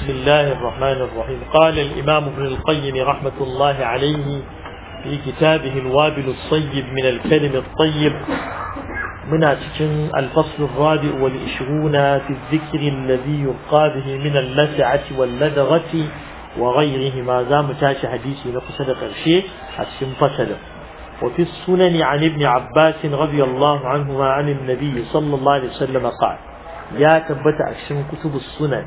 بسم الله الرحمن الرحيم قال الإمام ابن القيم رحمة الله عليه في كتابه الوابل الصيب من الكلم الطيب من أتكن الفصل الرابع والعشرون في الذكر الذي يرقى به من اللسعة واللدغة وغيره ما زام تاش حديثي نقصد قرشي أتكن فصل وفي السنن عن ابن عباس رضي الله عنهما عن النبي صلى الله عليه وسلم قال يا تبت أكشن كتب السنن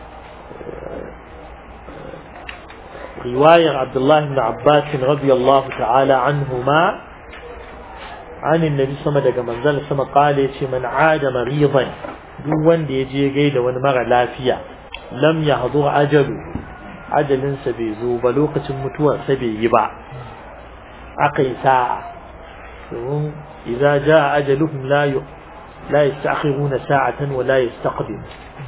رواية عبد الله بن عباس رضي الله تعالى عنهما عن النبي صلى الله عليه وسلم منزل سما قال من عاد مريضا duk wanda ya je gaida wani mara lafiya lam ya hadu ajalu ajalinsa bai zo ba lokacin mutuwarsa bai yi ba aka yi sa'a domin idza jaa ajaluhum la la yastakhiruna sa'atan wa la yastaqdim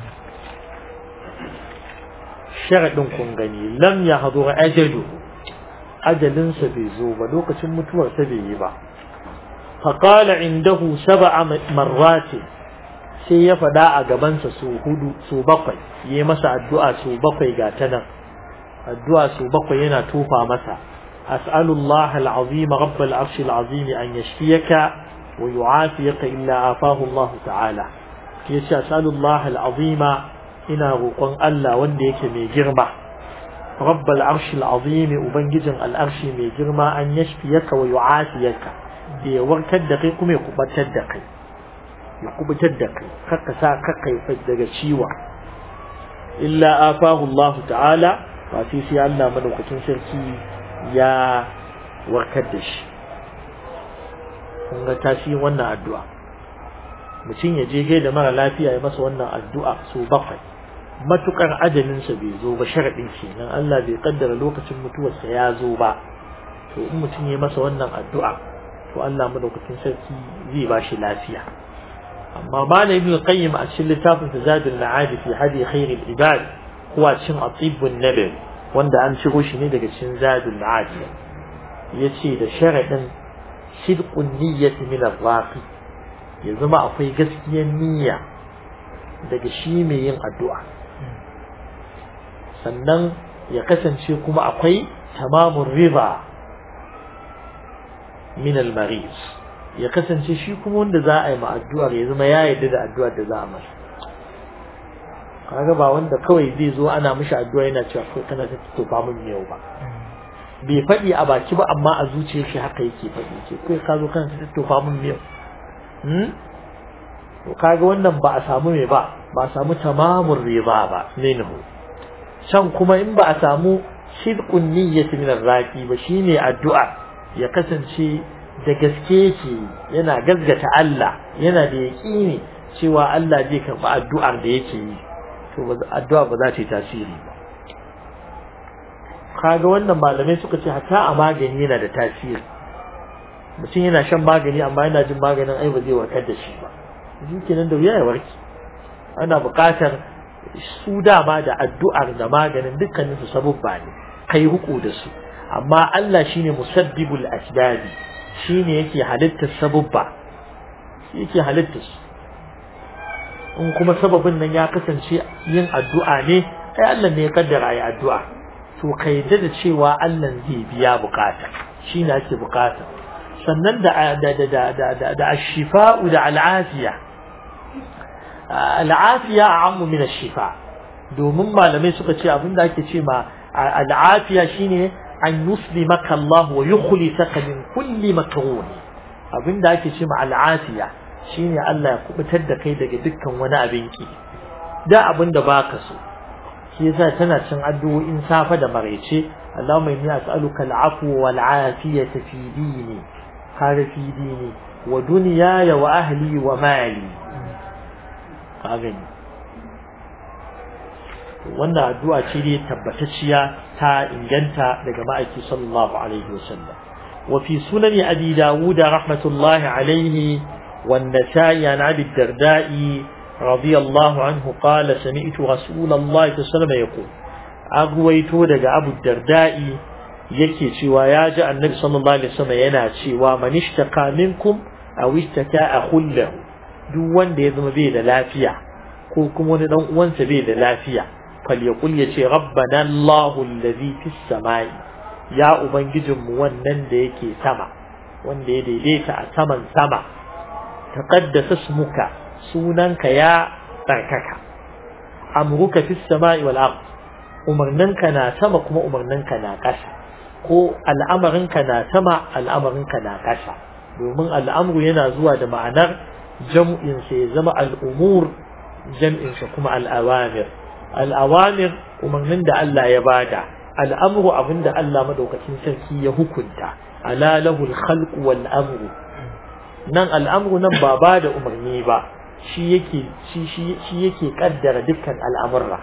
sharadin kun gani lam ya hadu ajalu ajalinsa bai zo ba lokacin mutuwarsa bai yi ba فقال عنده سبع مرات sai ya faɗa a gabansa su hudu su bakwai yi masa addu'a su bakwai ga ta nan addu'a su bakwai yana tufa masa as'alullah al'azim rabb al'arsh al'azim an yashfiyaka wa yu'afiyaka illa afahu Allah ta'ala yace as'alullah al'azim ina roƙon Allah wanda yake mai girma rabb al'arsh al'azim ubangijin al'arshi mai girma an yashfiyaka wa yu'afiyaka da ya warkar da kai kuma ya kubatar da kai ya kubutar da kai kakka sa kakka ya daga ciwa illa afahu Allah ta'ala ba sai sai Allah madaukakin sarki ya warkar da shi kun ga tasirin wannan addu'a mutum ya je gaida mara lafiya ya masa wannan addu'a so bakwai matukar ajalinsa bai zo ba sharaɗin kenan Allah bai kaddara lokacin mutuwarsa ya zo ba to in mutum ya masa wannan addu'a to Allah madaukakin sarki zai ba shi lafiya amma malam ibn qayyim a cikin littafin zadul ma'ad fi hadi khair al ibad huwa cin atibun nabawi wanda an ciro shi ne daga cikin zadul ma'ad yace da sharadin sidqun niyyati min ar-raqi ya zama akwai gaskiyar niyya daga shi mai yin addu'a sannan ya kasance kuma akwai tamamun riba min al-marid ya kasance shi kuma wanda za a yi ma addu'ar ya zama ya yarda da addu'ar da za a masa kaga ba wanda kawai zai zo ana mishi addu'a yana cewa kai kana ta tofa min yau ba bai faɗi a baki ba amma a zuciyar shi haka yake faɗi ce kai ka zo kana ta tofa min yau hmm to kaga wannan ba a samu me ba ba a samu tamamur riba ba minhu can kuma in ba a samu sidqun niyyati min ar-raqi ba shine addu'a ya kasance da gaske yake yana gazgata Allah yana da yaƙini cewa Allah zai karɓi addu'ar da yake yi to addu'a ba za ta yi tasiri ba kaga wannan malamai suka ce hatta a magani yana da tasiri mutum yana shan magani amma yana jin maganin ai ba zai warkar da shi ba shi kenan da wuya ya warke ana buƙatar su dama da addu'ar da maganin dukkaninsu sabubba ne kai huku da su amma Allah shine musabbibul asbabi shine yake halittar sabubba yake halittar su in kuma sababin nan ya kasance yin addu'a ne ai Allah ne ya kaddara yi addu'a to ka yadda da cewa Allah zai biya bukata shine ake bukata sannan da da da da da da ashifa'u da al'afiya al'afiya a'ammu min ash-shifa domin malamai suka ce abinda ake ce ma al'afiya shine an yuslimaka Allah wa yukhlisaka min kulli makrun abinda ake ce ma al'afiya shine Allah ya kubutar da kai daga dukkan wani abin ki da abinda baka so shi yasa tana cin addu'o'in safa da maraice Allahumma inni as'aluka al'afwa wal 'afiyata fi dini har fi dini wa dunyaya wa ahli wa mali ka gani wannan addu'a ce ne tabbatacciya ta inganta daga ma'aiki sallallahu alaihi wasallam wa fi sunani abi dawud rahmatullahi alaihi wan nasa'i an abi darda'i radiyallahu anhu qala sami'tu rasulullahi sallallahu alaihi wasallam yaqul agwaito daga abu darda'i yake cewa ya ji annabi sallallahu alaihi wasallam yana cewa man ishtaka minkum aw ishtaka akhullahu duk wanda ya zama bai da lafiya ko kuma wani dan uwansa bai da lafiya falyaqul yace rabbana Allahu allazi fis samai ya ubangijinmu wannan da yake sama wanda ya daidaita a saman sama taqaddasa ismuka sunanka ya tsarkaka amruka fis samai wal ard umarninka na sama kuma umarninka na ƙasa ko al'amarinka na sama al'amarinka na ƙasa domin al'amru yana zuwa da ma'anar jam'in sa ya zama al'umur jam'in sa kuma al'awamir al'awamir umarnin da Allah ya bada al'amru abinda Allah madaukakin sarki ya hukunta ala lahul khalqu wal amru nan al'amru nan ba ba da umarni ba shi yake shi shi yake kaddara dukkan al'amurra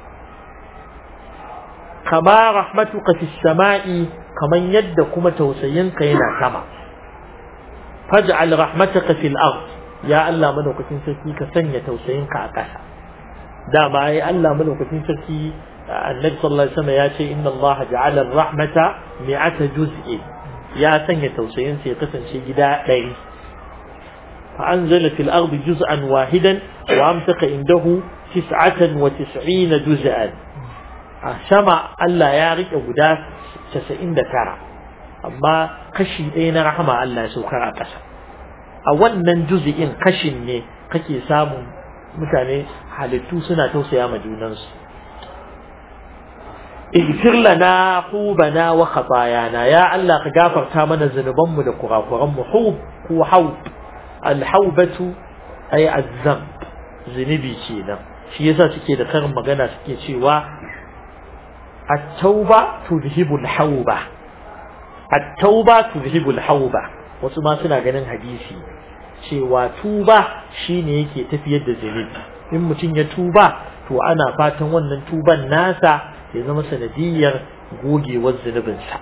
kama rahmatuka fis sama'i kaman yadda kuma tausayinka yana sama faj'al rahmataka fil ard ya Allah madaukakin sarki ka sanya tausayinka a ƙasa dama ai Allah madaukakin sarki annabi sallallahu alaihi wasallam ya ce inna Allah ja'ala ar-rahmata mi'ata juz'in ya sanya tausayin sa ya kasance gida ɗari fa anzala fil ardi juz'an wahidan wa amsaka indahu tis'atan wa tis'ina juz'an a sama Allah ya rike guda 99 amma kashi ɗaya na rahama Allah ya saukar a ƙasa a wannan juz'in kashin ne kake samun mutane halittu suna tausaya ma junansu اغفر لنا حوبنا وخطايانا يا الله كغفرتا mana zunubanmu da kurakuranmu hub ko haub alhaubatu ay azzam zunubi kenan shi yasa suke da karin magana suke cewa at-tauba tudhibu al-hauba at-tauba tudhibu al-hauba wasu ma suna ganin hadisi cewa tuba shine yake tafiyar da zunubi in mutum ya tuba to ana fatan wannan tuban nasa ya zama sanadiyar gogewar zunubinsa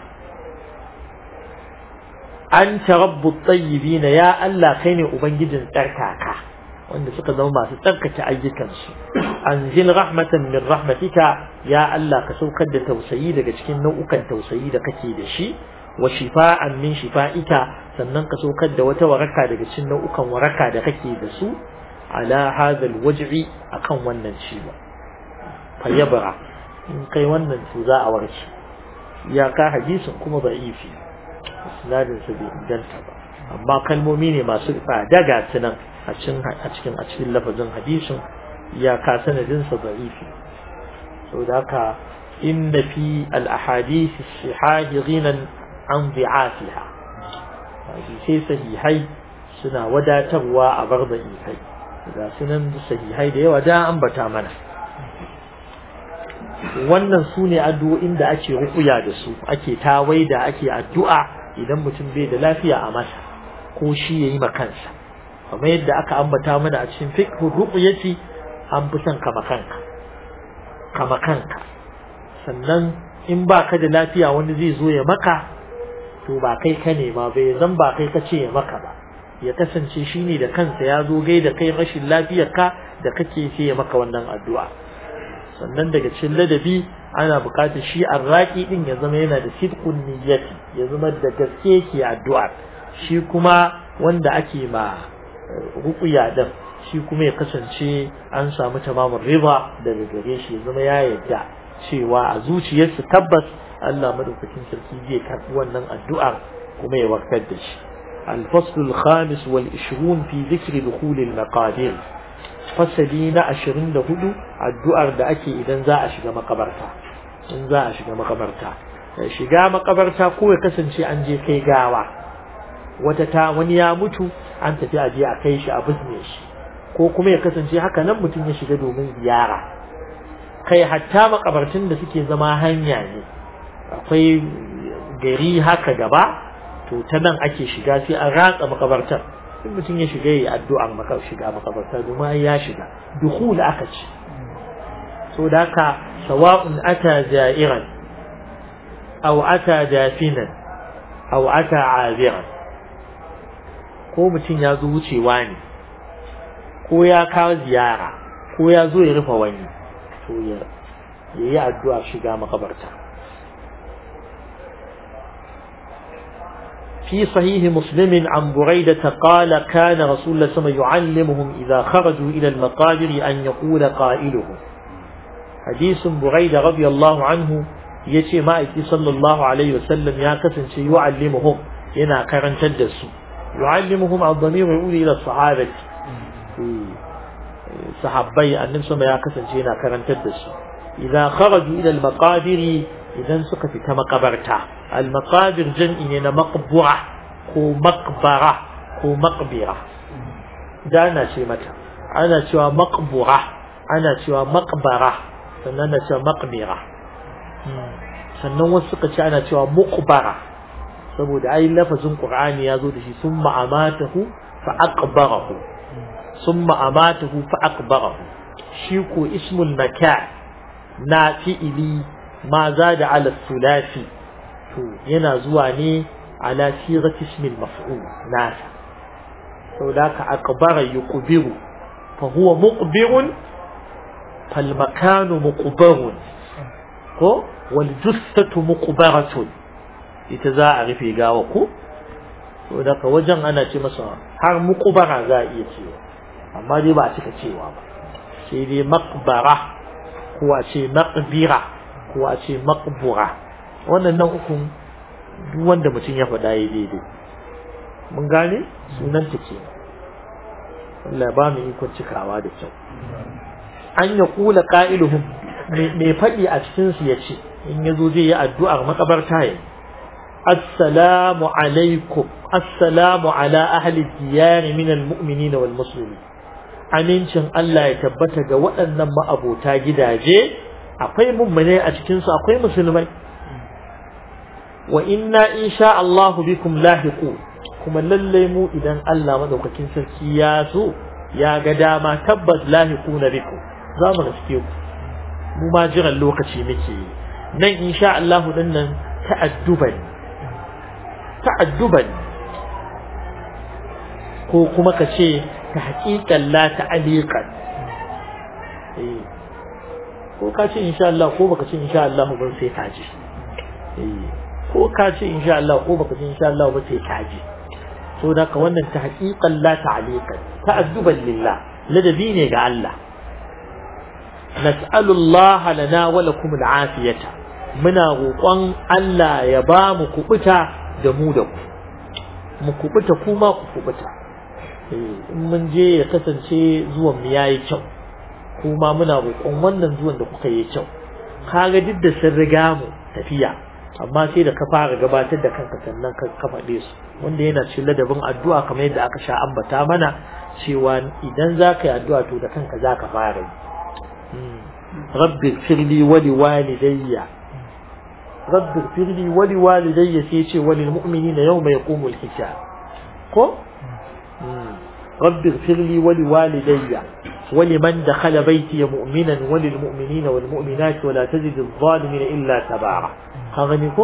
an rabbu tsayibi na ya Allah kai ne ubangijin tsarkaka wanda suka zama masu tsarkake ayyukansu an zil rahmatan min rahmatika ya Allah ka saukar da tausayi daga cikin nau'ukan tausayi da kake da shi wa shifa'an min shifa'ika sannan ka saukar da wata waraka daga cikin nau'ukan waraka da kake da su ala hadha alwaj'i akan wannan ciwo fayyabra in kai wannan to za a warke ya ka hadisin kuma ba ifi isnadin sa bai inganta ba amma kalmomi ne masu tsada ga sunan a cikin a cikin a cikin lafazin hadisin ya ka sanadin sa ba ifi saboda haka inna fi al ahadith as-sihah ghinan an bi'atiha hadisai sahihai suna wadatarwa a bar da ifai ga sunan sahihai da yawa da ambata mana wannan su ne addu'o'in da ake rukuya da su ake tawai da ake addu'a idan mutum bai da lafiya a masa ko shi ya yi makansa kamar yadda aka ambata mana a cikin fiqh ruqyati an fi son kama kanka kama kanka sannan in ba ka da lafiya wani zai zo ya maka to ba kai ka ne ma bai zan ba kai ka ce ya maka ba ya kasance shi ne da kansa ya zo gai da kai rashin lafiyarka da kake sai ya maka wannan addu'a sannan daga cikin ladabi ana buƙatar shi arraki din ya zama yana da sidqun niyyati ya zama da gaske yake addu'a shi kuma wanda ake ma ruqya din shi kuma ya kasance an samu tamamin riba daga gare shi ya zama ya yarda cewa a zuciyarsa tabbas Allah madaukakin sarki zai karɓi wannan addu'ar kuma ya warkar da shi الفصل الخامس والعشرون في ذكر دخول المقادير fasali na ashirin da hudu addu'ar da ake idan za a shiga makabarta in za a shiga makabarta shiga makabarta ko ya kasance an je kai gawa wata ta wani ya mutu an tafi a je a kai shi a bizne shi ko kuma ya kasance haka nan mutum ya shiga domin ziyara kai hatta makabartun da suke zama hanya ne akwai gari haka gaba to ta nan ake shiga sai an ratsa makabartar in mutum ya shiga yi addu'ar maka shiga makabarta domin ya shiga dukhul aka ce so da haka sawa'un ata ja'iran aw ata dafinan aw ata abiran ko mutum ya zo wucewa ne ko ya kawo ziyara ko ya zo ya rufe wani to ya yi addu'a shiga makabarta في صحيح مسلم عن بريدة قال كان رسول الله صلى الله عليه وسلم يعلمهم إذا خرجوا إلى المقابر أن يقول قائلهم hadisin buraida radiyallahu anhu yace ma'aiki sallallahu alaihi wasallam ya kasance yu'allimuhum yana karantar da su yu'allimuhum ad-damir yuli ila sahabati sahabbai annabi sama ya kasance yana karantar da su idan kharaju ila al-maqabir idan suka fita makabarta al-maqabir jam'i ne na maqbura ko maqbara ko maqbira da ana ce mata ana cewa maqbura ana cewa maqbara sannan ana cewa maqbira sannan wasu suka ce ana cewa muqbara saboda ai lafazin qur'ani ya zo da shi summa amatahu fa aqbarahu summa amatahu fa aqbarahu shi ko ismul makan na fi'ili ma zada ala sulasi to yana zuwa ne ala sirati ismil maf'ul nasa saboda ka aqbara yuqbiru fa huwa muqbirun fal makanu muqbarun ko wal jussatu muqbaratun ita za a rufe gawa ko to daga wajen ana ce masa har muqbara za a iya cewa amma dai ba a cika cewa ba sai dai maqbara ko a ce maqbira ko a ce maqbura wannan nan ukun duk wanda mutum ya faɗa ya daidai mun gane sunan ta ke Allah ba mu ikon cikawa da kyau an ya kula qa'iluhum mai faɗi a cikin su yace in yazo zai yi addu'ar makabarta ya assalamu alaikum assalamu ala ahli diyar min almu'minin wal muslimin amincin Allah ya tabbata ga waɗannan ma'abota gidaje akwai mummune a cikin su akwai musulmai wa inna insha Allah bikum lahiqu kuma lalle mu idan Allah madaukakin sarki ya so ya ga dama tabbas lahiquna bikum za mu riske ku mu ma jiran lokaci muke nan insha Allah din nan ta'adduban ta'adduban ko kuma ka ce ta haƙiƙan la ta'aliqan eh ko ka ce insha Allah ko baka ce insha Allah ba sai ka ji eh ko ka ce insha Allah ko baka ce insha Allah ba sai ka ji so da ka wannan ta haƙiƙan la ta'aliqan ta'adduban lillah ladabi ne ga Allah nas'alu Allah lana wa lakum al'afiyata muna roƙon Allah ya ba mu kubuta da mu da ku mu kubuta kuma ku kubuta in mun je ya kasance zuwan mu yayi kyau kuma muna roƙon wannan zuwan da kuka yi kyau kaga duk da sun riga mu tafiya amma sai da ka fara gabatar da kanka sannan ka ka faɗe su wanda yana cikin ladabin addu'a kamar yadda aka sha ambata mana cewa idan za ka yi addu'a to da kanka za ka fara yi rabbi firli wa liwalidayya rabbi firli wa liwalidayya sai ce wa lil mu'minina yawma yaqumul hisab ko رب اغفر لي ولوالدي ولمن دخل بيتي مؤمنا وللمؤمنين والمؤمنات ولا تزد الظالمين إلا تبارا هغنيكو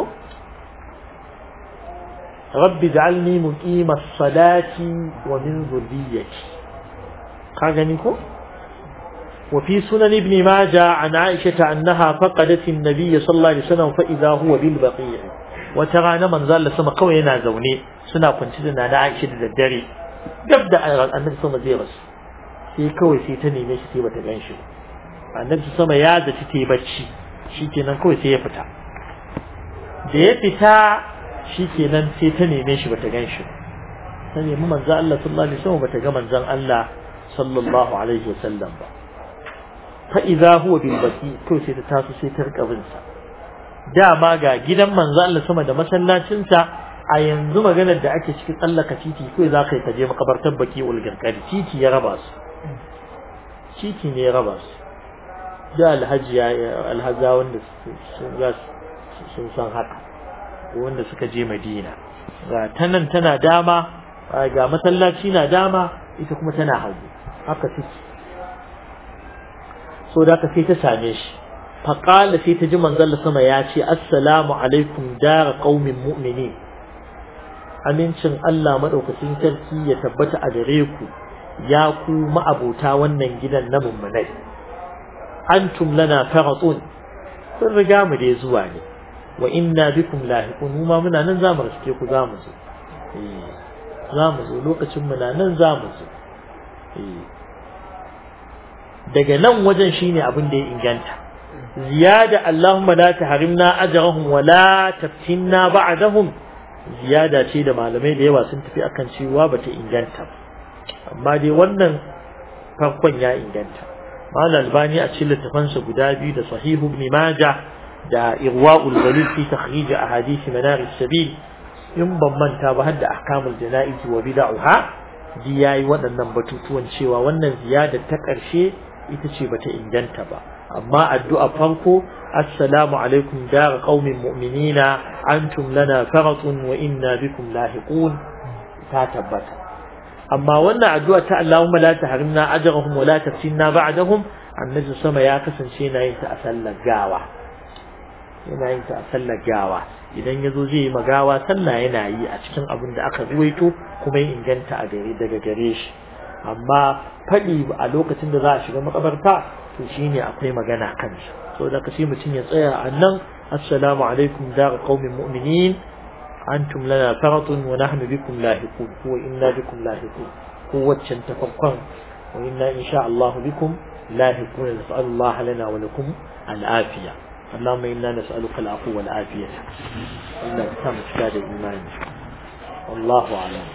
رب اجعلني مقيم الصلاة ومن ذريتي هغنيكو وفي سنن ابن ماجه عن عائشة أنها فقدت النبي صلى الله عليه وسلم فإذا هو بالبقيع وترى من زال سما قوينا زوني سنة كنت سنة عائشة الدري gab da annabi sama zai rasu sai kawai sai ta neme shi sai bata gan shi annabi sama ya zaci ta yi bacci shikenan kawai sai ya fita da ya fita shikenan sai ta neme shi bata gan shi ta nemi manzo Allah sallallahu alaihi wasallam bata ga manzon Allah sallallahu alaihi wasallam ba fa idza huwa bil baqi kawai sai ta taso sai ta rika bin sa dama ga gidan manzo Allah sama da masallacin sa a yanzu maganar da ake cikin tsallaka titi kawai za ka yi kaje makabartar baki ulgarkari titi ya raba su titi ne ya raba su da alhaji ya alhaza wanda sun san haka wanda suka je madina ga ta nan tana dama ga masallaci na dama ita kuma tana hagu haka suke so da ka sai ta same shi faƙala sai ta ji manzon sama ya ce assalamu alaikum dara qaumin mu'minin amincin Allah maɗaukacin sarki ya tabbata a gare ku ya ku ma'abota wannan gidan na mummunai antum lana faratun sun riga mu dai zuwa ne wa inna bikum lahiqun mu ma muna nan zamu riske ku zamu zo eh zamu zo lokacin muna nan zamu zo eh daga nan wajen shine abin da ya inganta ziyada Allahumma la tahrimna ajrahum wa la taftinna ba'dahum ziyada ce da malamai da yawa sun tafi akan cewa bata inganta ba amma dai wannan farkon ya inganta malam albani a cikin littafansa guda biyu da sahihu ibn majah da irwa'ul ghalil fi takhrij ahadith manar as-sabil in ban manta ba har da ahkamul janaiz wa bid'aha ji yayi waɗannan batutuwan cewa wannan ziyada ta ƙarshe ita ce bata inganta ba amma addu'a farko assalamu alaikum dar qaumin mu'minina antum lana faratun wa inna bikum lahiqun ta tabbata amma wannan addu'a ta Allahumma la tahrimna ajrahum wa la taftinna ba'dahum annabi sama ya kasance yana yin ta a sallar gawa yana yin ta a sallar gawa idan yazo zai yi magawa sallah yana yi a cikin abin da aka ruwaito kuma ya inganta a gare daga gare shi amma faɗi a lokacin da za a shiga makabarta to shine akwai magana kansa so da kashi mutum ya tsaya a nan assalamu alaikum dar qaumin mu'minin antum lana faratun wa nahnu bikum lahiqun wa inna bikum lahiqun ko waccan tafakkun wa inna insha Allah bikum lahiqun nas'alu Allah lana wa lakum al-afiya اللهم إنا نسألك العفو والعافية إلا بتام إيماني والله أعلم